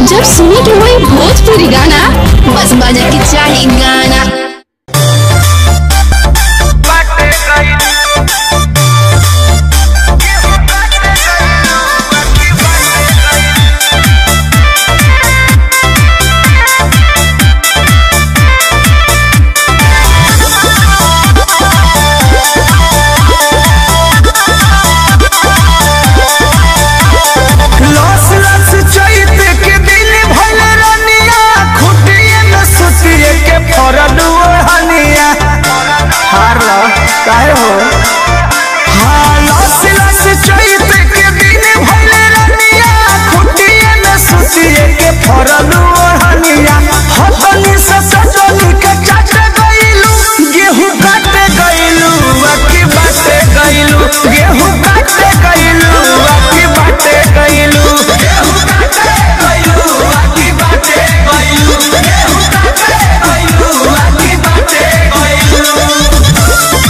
जब सुने के होई भोजपुरी गाना बस बजे के चाही गाना लस लस चैत के दिल भइल रनिया खुटिए में सुतिए के फरल ओढ़निया हार लो काहे हो हाँ लस लस चैत के दिल भइल रनिया खुटिए में सुतिए के फरल ओढ़निया हतनी से सजनी के चाट गइलू गेहूं काटे गइलू अकी बाटे गइलू गेहूं काटे गइलू अकी बाटे गइलू गेहूं काटे गइलू अकी बाटे गइलू गेहूं काटे गइलू अकी बाटे गइलू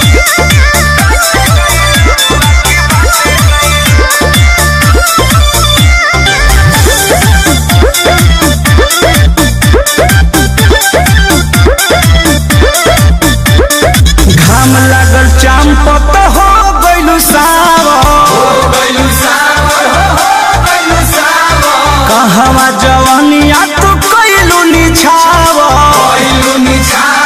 घाम लागल चांपत हो गइलू सावर कहवा जवानिया तू कइलू निछावर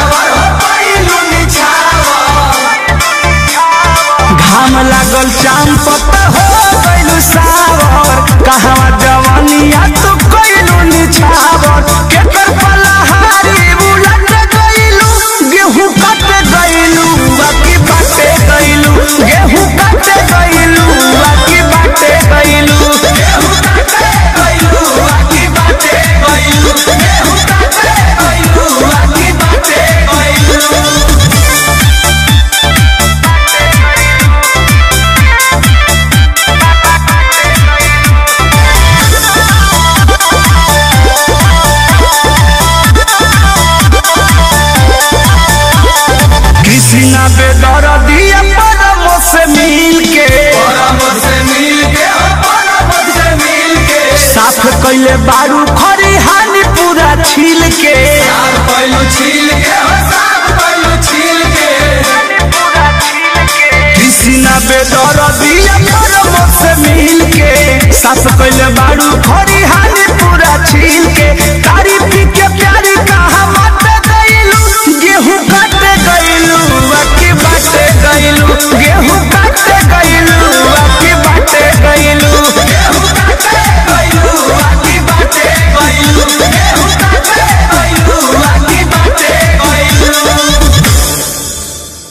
घाम लागल चांपत हो गइलू सावर कहवा जवानिया तू कइलू निछावर केकर पलहारी उलट गइलू गेहूं काट गइलू बाकी बाटे गइलू गेहूं काट गइलू बाकी बाटे गइलू गेहूं काटे गइलू बाकी बाटे गइलू गेहूं काटे गइलू बाकी बाटे गइलू कृष्णा बेदर दिया परम से मिल के साफ कैले बारू खरी हानि पूरा छील के कृष्णा बेदर दिया परम से मिल के साफ कैले बारू खरी हानि